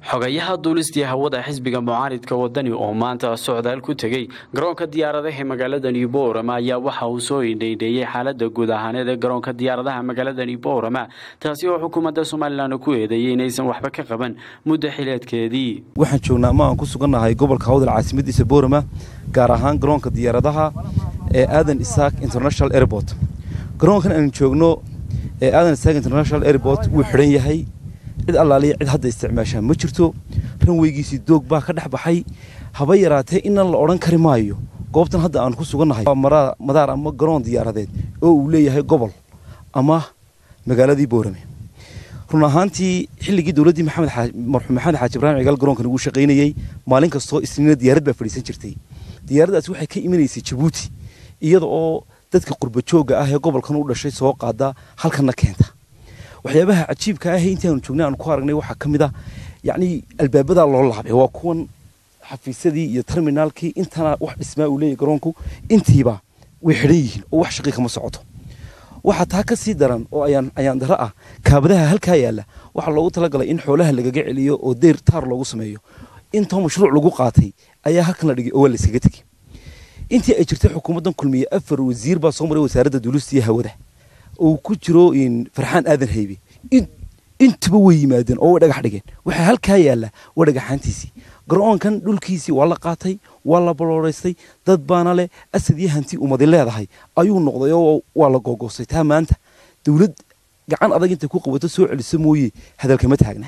xogayaha duulistii hawada xisbiga mucaaridka wadani oo maanta socdaal ku tegey garoonka diyaaradaha magaaladani boorama ayaa waxa uu soo indhaydheeyey xaalada guud ahaaneed ee garoonka diyaaradaha magaaladani boorama taasi oo xukuumadda somalilan ku eedeeyey inaysan waxba ka qaban muddo xileedkeedii waxaan joognaa ama aan ku sugannahay gobolka hawdal caasimadiisa boorama gaar ahaan garoonka diyaaradaha ee aadan isaak international airport garoonkan aanu joogno ee aadan isaak international airport wuu xidhan yahay cid allaaliya cid hadda isticmaashaa ma jirto ranweygiisii doog baa ka dhex baxay haba yaraatee inan la odhan kari maayo goobtan hadda aan ku sugannahay madaar ama garoon diyaaradeed oo uu leeyahay gobol ama magaaladii boorame run ahaantii xilligii dowladdii marxuum maxamed xaaji ibraahim cigaal garoonkan ugu shaqaynayey maalin kastoo isniina diyaarad baa fadhiisan jirtay diyaaraddaasi waxay ka imanaysay jabuuti iyada oo dadka qurbajooga ah ee gobolkan u dhashay soo qaada halkanna keenta waxyaabaha cajiibka ah intii aanu joognay aanu ku aragnay waxaa ka mid ah yacni albaabadaa loo laabay waa kuwan xafiisyadii iyo terminaalkii intana wax dhismaa uu leeyahy garoonku intiiba way xidhan yihiin oo wax shaqii kama socoto waxaa taa ka sii daran oo ayaan ayaan daro ah kaabadaha halkaa yaalla waxaa loogu talagalay in xoolaha lagaga celiyo oo deyr taar loogu sameeyo intoo mashruuc lagu qaatay ayaa halkan la dhigay oo waa layskaga tegey intii ay jirtay xukuumaddan kulmiye afar wasiir baa soo maray wasaaradda duulista iyo hawada uu ku jiro farxaan aadan haybe intuba way yimaadeen oo way dhagax dhigeen waxaa halkaa yaalla waa dhagaxaantiisii garoonkan dhulkiisii waa la qaatay waa la balooraystay dad baana leh asad iyo hanti umadi leedahay ayuu noqday oo waa la googoostay taa maanta dowlad gacan adag intay ku qabato soo celiso mooye hadalkama taagna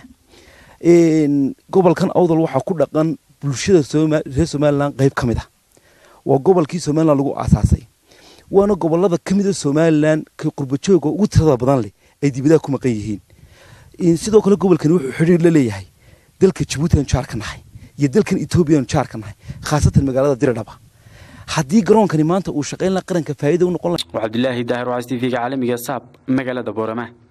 gobolkan awdal waxaa ku dhaqan bulshada reer somalilan qayb ka mid ah waa gobolkii somalilan lagu aasaasay waana gobolada ka mida somalilan ka qurbajooga ugu tirada badan leh ay dibadaha ku maqan yihiin sidoo kale gobolkani wuxuu xidhiir la leeyahay dalka jabuuti aan jaar ka nahay iyo dalkan etoobiya aan jaar ka nahay khaasatan magaalada diridhaba haddii garoonkani maanta uu shaqayn laha qaranka faa'iida u noqon laha cabdilaahi daahir waas t v-ga caalamiga saab magaalada boorama